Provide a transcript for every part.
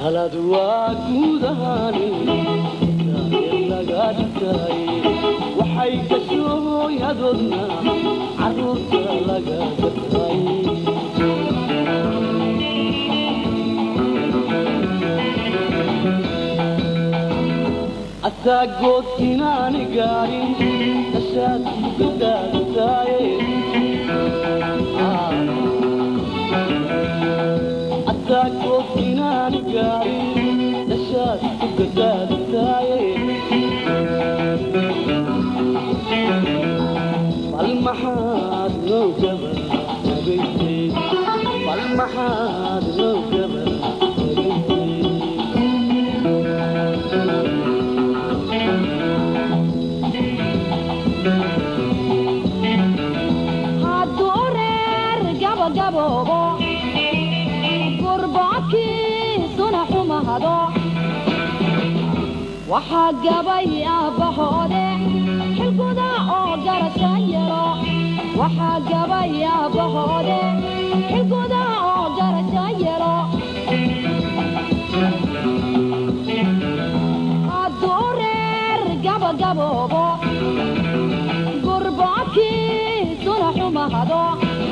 talad waa guudahaani daayar laga dhigtay waxay ka shooyadoodna carruurta laga gatay asaagood inaani gaarin nashaad gadaadataye asaagood inaani gaarin nashaad ku gadaadataye bal maxaad noo gaba tagaysay bal maxaad noo gaba tagaysay hadduu reer gabagaboobo gurboodkiisuna xumahado waxaa gabay aabbahoode xilguda oo garasha yaro waxaa gabay aabbahoode xilguda oo garasha yaro hadduu reer gabagaboobo gurboodkiisuna xumahado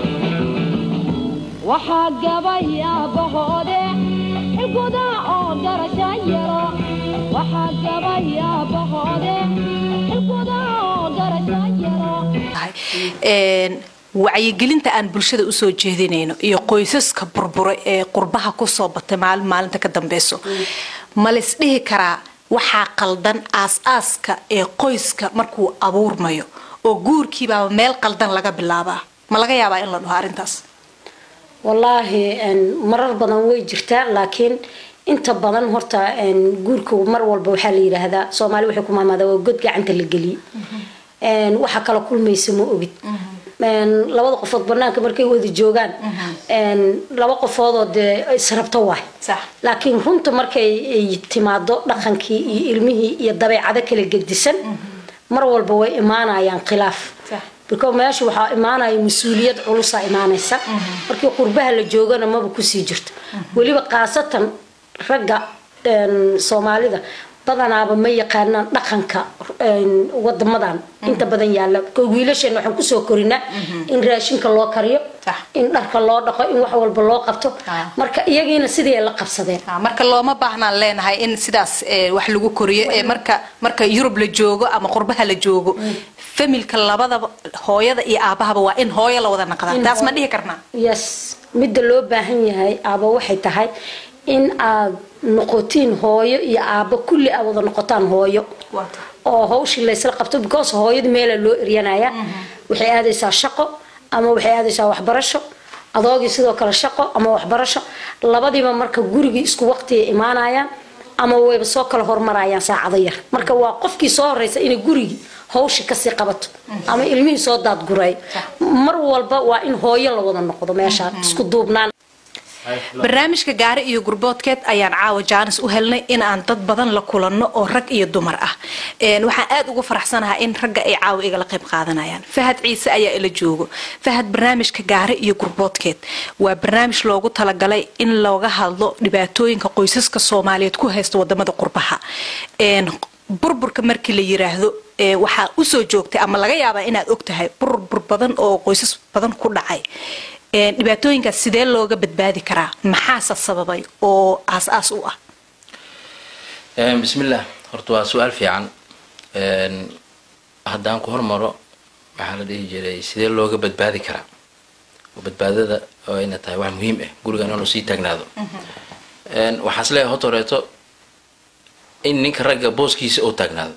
waxaa gabay aabbahoode xilguda oo garasha yaro waxaa gabay aabbahoode xilguda oo garasha yaro tahay Een, wacyigelinta aan bulshada usoo jeedinayno iyo qoysaska burbura ee qurbaha kusoo batay maalin maalinta ka dambeyso ma lays dhihi karaa waxaa qaldan aas-aaska ee qoyska markuu abuurmayo oo guurkiibaaba meel qaldan laga bilaabaa ma laga yaabaa in la dhaho arrintaas wallaahi een, marar badan way jirtaa laakiin inta badan horta een, guurka mar walba waxaa la yidhaahdaa soomaali waxay ku maamaadaa waa god gacanta la geliyey Een, waxa kala kulmaysa ma ogid Een, labada qofood banaanka markay wada joogaan een, laba qofoodoo dee israbto waay Sax. laakiin runta markay ay timaado dhaqankii iyo ilmihii iyo dabeecado kala gedisan mar walba way imaanayaan khilaaf Sax. because meesha waxaa imaanaya mas-uuliyad culusaa imaanaysa markii qurbaha la joogana maba kusii jirto weliba khaasatan ragga een, soomaalida badanaaba ma yaqaanaan dhaqanka een, wadamadan inta badan yaala ko wiilasheena waxaan kusoo korinaa in raashinka loo kariyo Sax. in dharka loo dhaqo in wax walba loo qabto Ah. marka iyagiina sidii ay la qabsadeen Ah, marka looma baahnaan leenahay in sidaas eh, wax lagu koriyo ee marka marka yurub la joogo ama qurbaha la joogo familka labadaba hooyada iyo aabahaba waa in hooyo la wada naqdaa In taas ma hoo- dhihi karnaa yes midda loo baahan yahay aaba waxay tahay in aad noqotiin hooyo iyo aabo kulli aad wada noqotaan hooyo oo hawshii laysla qabto because hooyada meela loo eryanaya waxay aadaysaa shaqo ama waxay aadaysaa waxbarasho adoogii sidoo kale shaqo ama waxbarasho labadiiba marka gurigii isku waqtiga imaanayaan ama wayba soo kala hormarayaan saacado yar marka waa qofkii soo horeysa inay gurigii hawshii kasii qabato ama ilmihii soo daadguray mar walba waa in hooyo la wada noqdo meeshaan isku duubnaan barnaamijka gaari iyo gurboodkeed ayaan caawa jaanis u helnay in aan dad badan la kulanno oo rag iyo dumar ah Een, waxaan aad ugu faraxsanahay in ragga ay caawa igala qayb qaadanayaan fahad ciise ayaa ila joogo fahad barnaamijka gaari iyo gurboodkeed waa barnaamij loogu talagalay in looga hadlo dhibaatooyinka qoysaska soomaaliyeed ku haysta wadamada qurbaha Een, burburka markii la yiraahdo ee waxaa usoo joogtay ama laga yaabaa inaad ogtahay burbur badan oo qoysas badan ku dhacay Een, dhibaatooyinkaas sidee looga badbaadi karaa maxaase sababay oo aas-aas u ah Een, bismillaah horta waa su-aal fiican Een, haddaan ku hormaro waxaa la dhihi jiray sidee looga badbaadi karaa oo badbaadada oo ayna tahay wax muhiim ah guriga inuu sii taagnaado Een, waxaan is leeyahay horta horeeto in ninka ragga booskiisa uu taagnaado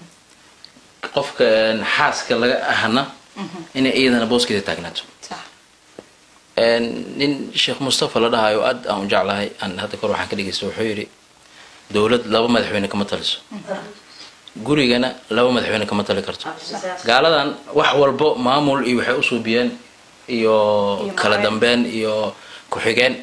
qofka een, xaaska laga ahna inay iyadana booskeeda taagnaato Een, nin sheekh mustafa la dhahayo aad aan u jeclahay aan hadda kor waxaan ka dhegeysta wuxuu yidhi dowlad laba madaxweyne kama taliso gurigana laba madaxweyne kama tali karto gaaladan wax walbo maamul iyo waxay u suubiyeen iyo kala dambeyn iyo ku-xigeen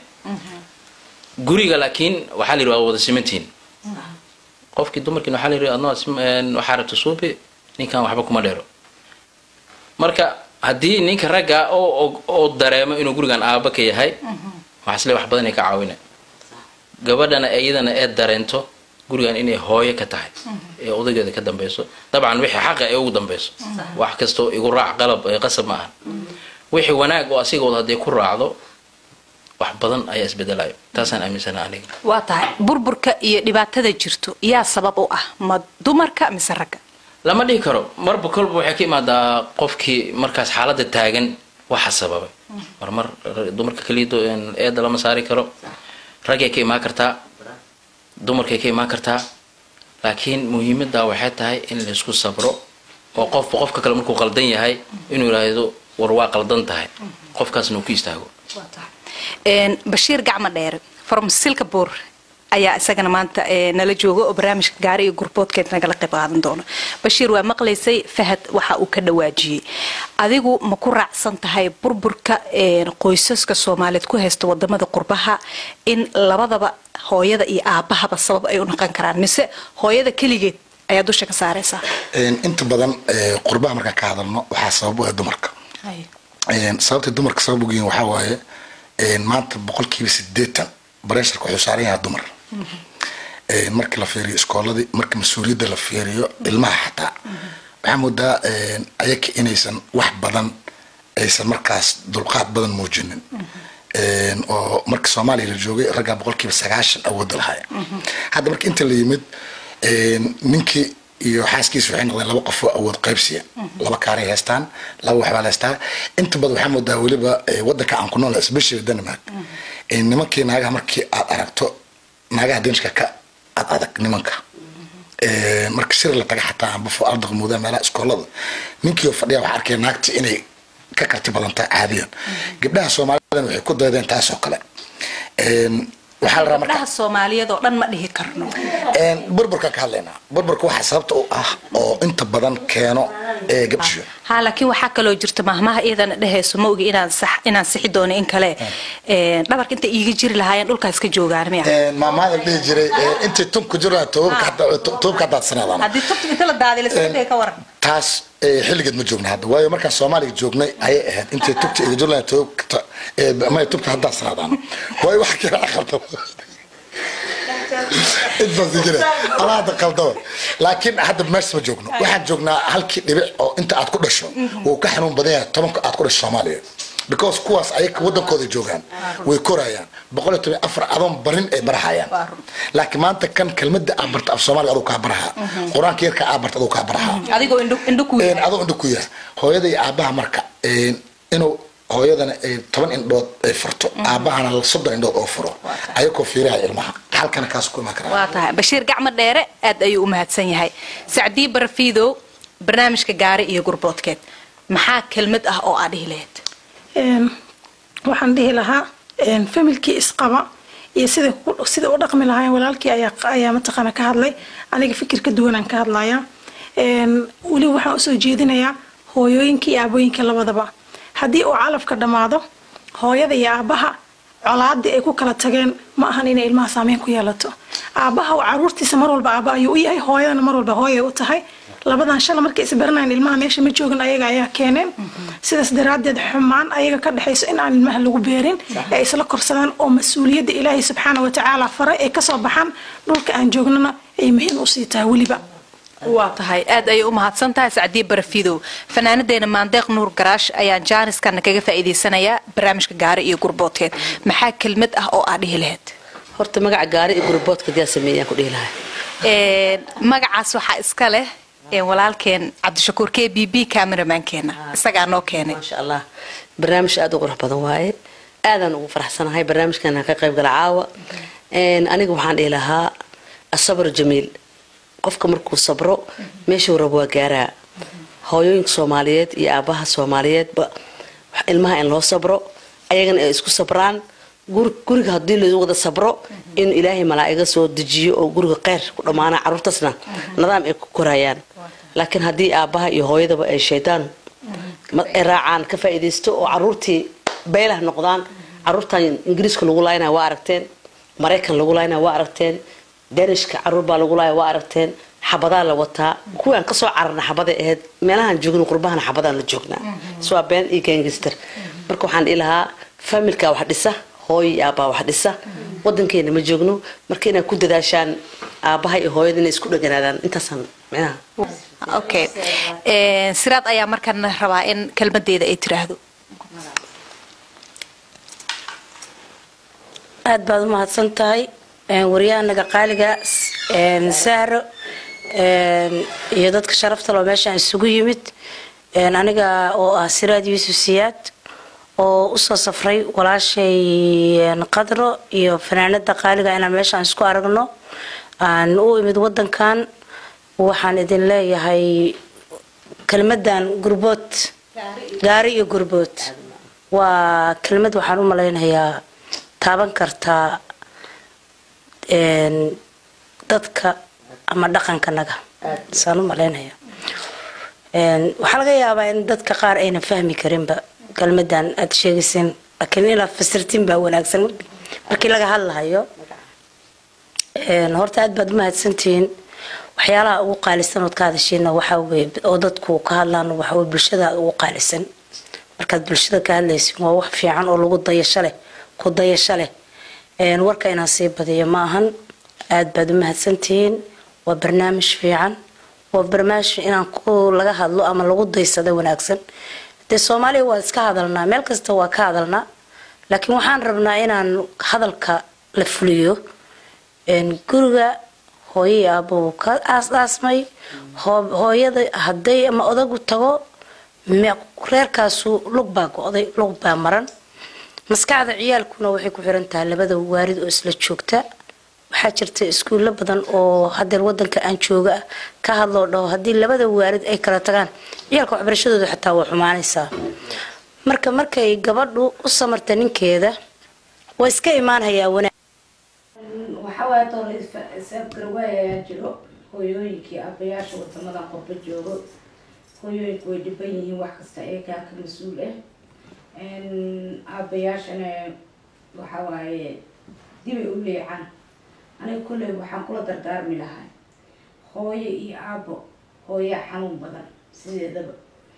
guriga laakiin waxaa la yidhi waa wada simantihiin qofkii dumarkiina waxaa la yidhi adnoo waxaa rabta suubi ninkan waxba kuma dheero marka haddii ninka ragga oo oo dareemo inuu gurigan aaba ka yahay waxaa isle wax badan ay ka caawina gabadhana iyadana ee dareento gurigan inay hooyo ka tahay ee odaygeeda ka dambeyso dabcan wixii xaqa ee ugu dambeyso wax kastoo igu raac qalab ee qasab ma aha wixii wanaag oo asigooda hadday ku raacdo wax badan ayaa isbedelayo taasaan aaminsana aniga waa tahay burburka iyo dhibaatada jirto yaa sabab u ah ma dumarka mise ragga lama dhihi karo marba kolba waxay ka imaadaa qofkii markaas xaaladda taagan waxa sababay marmar dumarka keliya eeda lama saari karo raggay ka imaan kartaa dumarkay ka imaan kartaa laakiin muhiimadda waxay tahay in laysku sabro oo qofba qofka kale markuu qaldan yahay inuu yidhaahdo war waa qaldan tahay qofkaasna uu ku istaago bashiir gacmo dheere from silkabor ayaa isagana maanta nala jooga oo barnaamijka gaari iyo gurboodkeed nagala qayb qaadan doono bashiir waa maqlaysay fahad waxa uu ka dhawaajiyey adigu ma ku raacsan tahay burburka qoysaska soomaaliyeed ku haysta wadamada qurbaha in labadaba hooyada iyo aabahaba sabab ay u noqon karaan mise hooyada keligeed ayaa dusha ka saaraysaa inta badan qurbaha markaan ka hadalno waxaa sabab u ah dumarka sababta dumarka sabab ugeyin waxaa waaye maanta boqolkiiba sideetan bareesharka wuxuu saaran yahaa dumar markii la fiiriyo iskooladii marka mas-uuliyadda la fiiriyo ilmaha xataa waxaa moodaa ayaka inaysan wax badan aysan markaas dulqaad badan muujinin oo marka soomaaliya la joogay raggaa boqolkiiba sagaashan awoodda lahaya hadda marka inta la yimid ninkii iyo xaaskiisa waxay noqdeen laba qof oo awood qaybsiya laba kaaray haystaan laba waxbaa la haystaa inta badan waxaa moodaa weliba wadanka aan ku nool especially denmark nimankii naagaha markii aad aragto naagaha danishka ka ad adag nimanka marka shir la taga xataa ambafo ardaq muudaa meelaha iskoolada ninkii oo fadhiya waxaa arkaya naagta inay ka karti badantaa caadiyan gabdhaha soomaalidan waxay ku daydeen taas oo kale waxaa la rabaa marka gabdhaha soomaaliyeed oo dhan ma dhihi karno burburkaan ka hadlaynaa burburka waxaa sababta u ah oo inta badan keeno gabdhisho ha laakiin waxaa kaloo jirta mahmaha iyadana dhehayso ma ogi inaan sax inaan sixi doono in kale dhabarka inta iiga jiri lahaayeen dhulkaas ka joogaan miya maamaada dhihi jiray intay tunku jiraan toobabka haddaad sanaadaan haddii tubta inta la daadiy lasoo ka waran taas xilligeed ma joogna hadda waayo markaan soomaaliga joognay ayay ahayd intay tubta iga jirlaan toobabka may tubta haddaad sanaadaan waayo waxa kale aqalta intaas jira anaa hadda qaldaba laakiin hadda meesha ma joogno waxaan joognaa halkii dhibic oo inta aad ku dhasho wuu ka xanuun badan yahay tobanka aad ku dhasho soomaaliya because kuwaas ayaga wadankooda joogaan way korayaan boqol iyo toban afar adoon barin ay barahayaan laakiin maanta kan kelmada aa barta af soomaaliga aduu kaa baraha qur-aanka yarka aa barta aduu kaa baraha adigoo indho indho ku adoo indho ku yahay hooyada iyo aabaha marka inuu hooyadana ay toban indhood ay furto aabahana soddon indhood oo furo ayagoo fiiraha ilmaha halkana kaas ku imaan karaa waa tahay bashiir gacmo dheere aad ayuu u mahadsan yahay sacdii barafiidow barnaamijka gaari iyo gurboodkeed maxaa kelmad ah oo aad dhihi lahayd waxaan dhihi lahaa familkii isqaba iyo sida sida u dhaqmi lahaayeen walaalkii ayaa ayaa mataqaana ka hadlay aniga fikir ka duwanaan ka hadlaya weliba waxaan usoo jeedinayaa hooyooyinka iyo aabooyinka labadaba haddii uu calafka dhammaado hooyada iyo aabaha colaadii ay ku kala tageen ma ahan inay ilmaha saameyn ku yeelato aabaha caruurtiisa mar walba aaba ayuu u yahay hooyadana mar walba hooyay u tahay labadan shala markay isbaranayan ilmaha meesha ma joogin ayaga ayaa keeneen sidaas daraadeed xumaan ayaga ka dhexayso in aan ilmaha lagu beerin ee ay isla korsadaan oo mas-uuliyadda ilaahay subxaana watacaala faray ay kasoo baxaan dhulka aan joognana ay muhiim usii tahay weliba waa tahay aad ayay u mahadsan tahay sacdiye barafidow fanaanadeena maandeeq nuur garaash ayaan jaaniskana kaga faa'iidaysanayaa barnaamijka gaari iyo gurboodkeed maxaa kelmad ah oo aad dhihi lahayd horta magaca gaari iyo gurboodka yaa sameeyaan ku dhihi lahaa magacaas waxaa iska leh walaalkeen cabdishakuur k b b cameramankeena isagaa noo keenay maasha allah barnaamij aada u qurux badan waaye aadaan ugu faraxsanahay barnaamijkan ka qayb gala caawa aniga waxaan dhihi lahaa asabr jamiil qofka markuu sabro meeshuu rabo waa gaaraa hooyooyinka soomaaliyeed iyo aabaha soomaaliyeedba ilmaha in loo sabro ayagana ay isku sabraan guriga haddii la wada sabro in ilaahay malaa'iga soo dejiyo oo guriga kheyr ku dhammaana caruurtaasna nidaam ay ku korayaan laakiin haddii aabaha iyo hooyadaba ay shaydaan ay raacaan ka faa'iidaysto oo caruurtii beelah noqdaan caruurtan ingiriiska lagu laayna waa aragteen maraykan lagu laayna waa aragteen danishka caruur baa lagu laaya waa aragteen xabadaa la wataa kuwaan kasoo cararna xabaday ahayd meelahaan joogin qurbahana xabadaan la joognaa swaa been iyo gangister marka waxaan dhihi lahaa familka wax dhisa hooyo iyo aabaha wax dhisa wadankeena ma joogno marka inaad ku dadaashaan aabaha iyo hooyada inay isku dheganaadaan intaasaan micnaha okay Een, siraad ayaa markana rabaa in kelmadeeda ay tiraahdo aad baad u mahadsan tahay Een, waryahanaga qaaliga een, sahro een, iyo dadka sharafta loo meeshaan isugu yimid Een, aniga oo ah siraad yuusuf siyaad oo usoo safray walaashay een, qadro iyo fanaanada qaaliga inaan meeshaan isku aragno aan u imid wadankan waxaan idin leeyahay kelmadan gurbood gaari iyo gurbood waa kelmad waxaan u malaynayaa taaban kartaa een, dadka ama dhaqankanaga saan u malaynaya Een, waxaa laga yaabaa in dadka qaar aynan fahmi karinba kelmadan aad sheegayseen laakiin inaad fasirtiin baa wanaagsan markii laga hadlahayo Een, horta aad baad u mahadsantihiin waxyaalaha ugu qaalisan ood ka hadashiina waxaa weye oo dadku ka hadlaan waxaa weye bulshada ugu qaalisan markaad bulshada ka hadlaysin waa wax fiican oo lagu dayasho leh ku dayasho leh Een, warka inaan sii badiyo ma ahan aad baad u mahadsantihiin waa barnaamij fiican waa barnaamij inaan ku laga hadlo ama lagu daysado wanaagsan dee soomaaliya waa iska hadalnaa meel kasta waa ka hadalnaa laakiin waxaan rabnaa inaan hadalka la fuliyo Een, guriga hooyo iyo aabbo wuu ka aas-aasmay hoo- hooyada hadday ama odagu tago me- reerkaasu lug baa go-day lug baa maran maskaxda ciyaalkuna waxay ku xiran tahay labada waarid oo isla joogta waxaa jirta iskuulo badan oo hadeer wadanka aan jooga ah ka hadloo dhaho haddii labada waarid ay kala tagaan ciyaalka waxbarashadooda xataa waa xumaanaysaa marka markay gabadhu u samarta ninkeeda waa iska imaanhayaa wanaag waxaa waaye doona isabgarwaay ayaa jiro hooyooyinkii aabayaasha wadamadan qurbo joogo hooyooyinku way dhiban yihiin wax kasta eegaa ka mas-uul ah aabayaashana waxaa waaye dibay u leecaan aniga kolley waxaan kula dardaarmi lahaa hooyo iyo aabo hooyaa xanuun badan sideedaba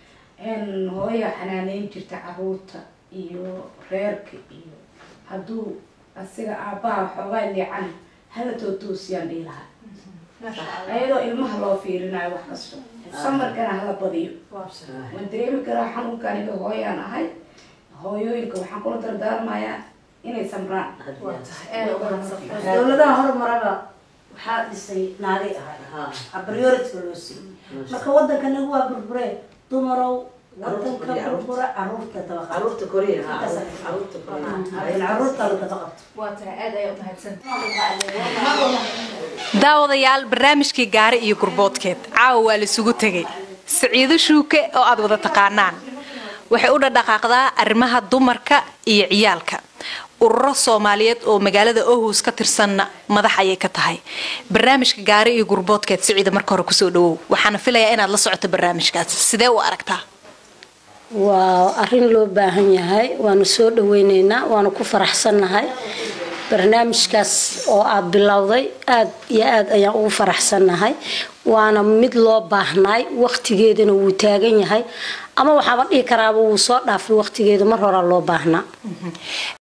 hooyaa xanaaneyn jirta caruurta iyo reerka iyo hadduu asiga aabbaha xoogaa leecan hala tootoosiyaan dhihi lahaa ayadoo ilmaha loo fiirinayo wax kasto samarkana hala badiyo waan dareemi karaa xanuunka aniga hooyaan ahay hooyooyinka waxaan kula dardaarmayaa inay samraan dowladaha hormaraba waxaa dhisay naagay ahay priority loo siiyey marka wadanka nagu waa burbure dumarow wadanka burbura caruurta dabaqa caruurta koriya caruurta la daba daawadayaal barnaamijkii gaari iyo gurboodkeed caawa waa laisugu tegay siciido shuuke oo aad wada taqaanaan waxay u dhadhaqaaqdaa arrimaha dumarka iyo ciyaalka ururo soomaaliyeed oo magaalada ohus ka tirsanna madax ayay ka tahay barnaamijka gaari iyo gurboodkeed siciida marka hore kusoo dhawow waxaana filayaa inaad la socoto barnaamijkaas sidee u aragtaa waa arrin loo baahan yahay waanu soo dhaweyneynaa waanu ku faraxsannahay barnaamijkaas oo aad bilowday aad iyo aad ayaan ugu faraxsannahay waana mid loo baahnaay waqtigeedana wuu taagan yahay ama waxaaba dhihi karaaba wuu soo dhaafay waqtigeeda mar horaa loo baahnaa